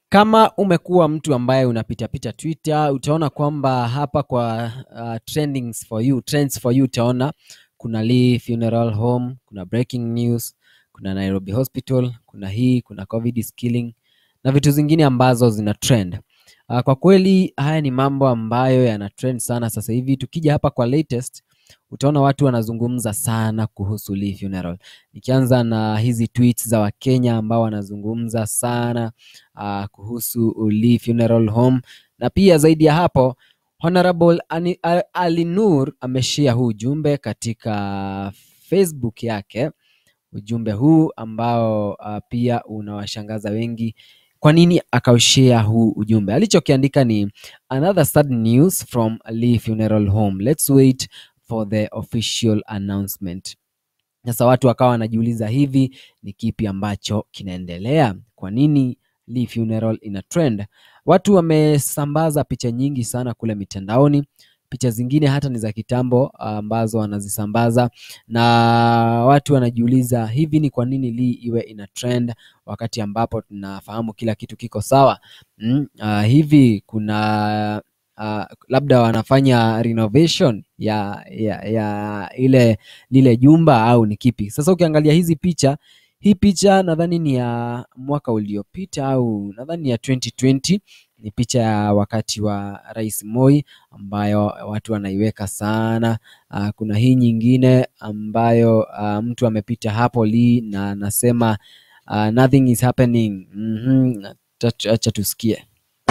Kama umekuwa mtu ambaye unapitapita Twitter, utaona kwamba hapa kwa uh, trendings for you, trends for you utaona kuna Lee Funeral Home, kuna breaking news, kuna Nairobi Hospital, kuna hii, kuna COVID is killing na vitu zingine ambazo zina trend. Uh, kwa kweli haya ni mambo ambayo yana trend sana sasa hivi. Tukija hapa kwa latest, utaona watu wanazungumza sana kuhusu Lee Funeral. Nikianza na hizi tweets za Wakenya ambao wanazungumza sana uh, kuhusu Lee Funeral Home, na pia zaidi ya hapo Honorable Ani- A- Ali Nur ameshare huu ujumbe katika Facebook yake, ujumbe huu ambao uh, pia unawashangaza wengi. Kwa nini akaushare huu ujumbe? Alichokiandika ni another sad news from Lee Funeral Home. Let's wait for the official announcement. Sasa watu wakawa wanajiuliza hivi ni kipi ambacho kinaendelea? Kwa nini Lee Funeral ina trend? Watu wamesambaza picha nyingi sana kule mitandaoni, picha zingine hata ni za kitambo ambazo wanazisambaza, na watu wanajiuliza hivi ni kwa nini Lee iwe ina trend wakati ambapo tunafahamu kila kitu kiko sawa. Mm, ah, hivi kuna ah, labda wanafanya renovation ya, ya, ya ile lile jumba au ni kipi? Sasa ukiangalia hizi picha, hii picha nadhani ni ya mwaka uliopita au nadhani ni ya 2020 ni picha ya wakati wa Rais Moi ambayo watu wanaiweka sana. Uh, kuna hii nyingine ambayo uh, mtu amepita hapo Lee na anasema uh, nothing is happening. Mhm, acha acha tusikie.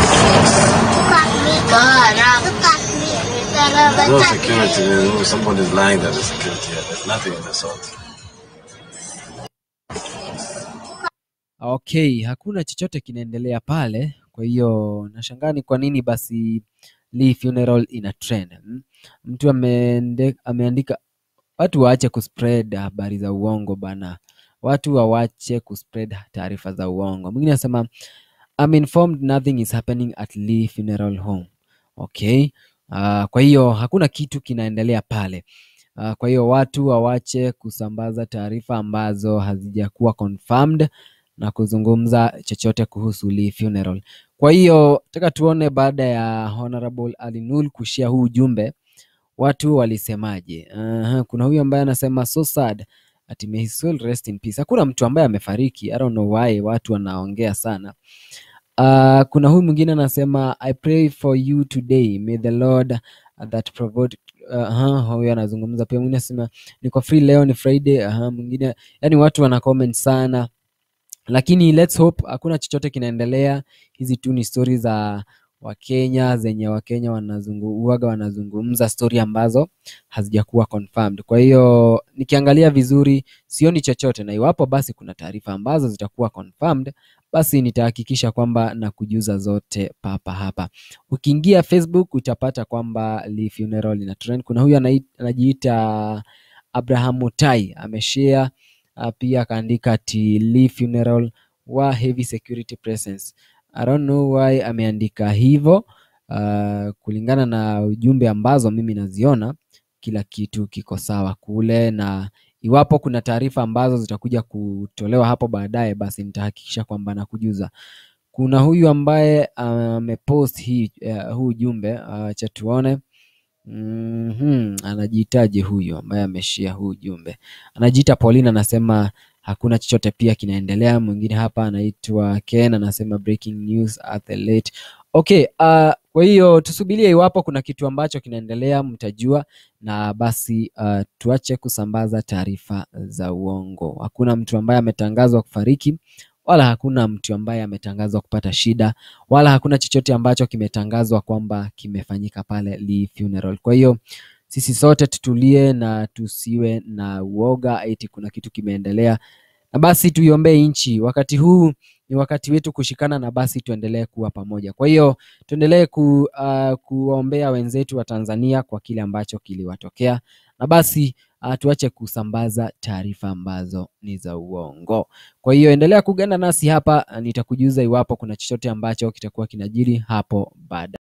There's no security. There's no, somebody's lying that there's security here. There's nothing in the salt. Okay, hakuna chochote kinaendelea pale. Kwa hiyo nashangaa ni kwa nini basi Lee Funeral ina trend. mm. Mtu ameende, ameandika watu waache kuspread habari za uongo bana, watu wawache kuspread taarifa za uongo. Mwingine anasema I'm informed nothing is happening at Lee Funeral Home. Okay. Uh, kwa hiyo hakuna kitu kinaendelea pale. Uh, kwa hiyo watu wawache kusambaza taarifa ambazo hazijakuwa confirmed na kuzungumza chochote kuhusu Lee Funeral. Kwa hiyo nataka tuone baada ya Honorable Ali Nur kushare huu ujumbe watu walisemaje. Aha, kuna huyu ambaye anasema so sad ati may his soul rest in peace. Hakuna mtu ambaye amefariki. I don't know why watu wanaongea sana. Uh, kuna huyu mwingine anasema I pray for you today may the Lord uh, that provide uh, huyu anazungumza pia. Mwingine anasema niko free leo, ni Friday. Aha, mwingine yani watu wana comment sana lakini let's hope hakuna chochote kinaendelea. Hizi tu ni stori za Wakenya zenye Wakenya wanazungu, uwaga wanazungumza stori ambazo hazijakuwa confirmed. Kwa hiyo nikiangalia vizuri sioni chochote, na iwapo basi kuna taarifa ambazo zitakuwa confirmed, basi nitahakikisha kwamba na kujuza zote papa hapa. Ukiingia Facebook utapata kwamba Lee Funeral ina trend. Kuna huyu anai- anajiita Abraham Mutai ameshare uh, pia akaandika ati Lee Funeral wa heavy security presence. I don't know why ameandika hivyo. Uh, kulingana na ujumbe ambazo mimi naziona, kila kitu kiko sawa kule, na iwapo kuna taarifa ambazo zitakuja kutolewa hapo baadaye, basi nitahakikisha kwamba nakujuza. Kuna huyu ambaye amepost hii uh, huu ujumbe acha tuone. Mhm, anajiitaje huyu ambaye ameshare huu ujumbe? Anajiita Pauline, anasema hakuna chochote pia kinaendelea. Mwingine hapa anaitwa Ken anasema breaking news at the late. Okay, uh, kwa hiyo tusubirie iwapo kuna kitu ambacho kinaendelea mtajua, na basi uh, tuache kusambaza taarifa za uongo. Hakuna mtu ambaye ametangazwa kufariki wala hakuna mtu ambaye ametangazwa kupata shida wala hakuna chochote ambacho kimetangazwa kwamba kimefanyika pale Lee Funeral. Kwa hiyo sisi sote tutulie na tusiwe na uoga eti kuna kitu kimeendelea, na basi tuiombee nchi. Wakati huu ni wakati wetu kushikana, na basi tuendelee kuwa pamoja. Kwa hiyo tuendelee ku, uh, kuwaombea wenzetu wa Tanzania kwa kile ambacho kiliwatokea, na basi uh, tuache kusambaza taarifa ambazo ni za uongo. Kwa hiyo endelea kuganda nasi hapa, nitakujuza iwapo kuna chochote ambacho kitakuwa kinajiri hapo baada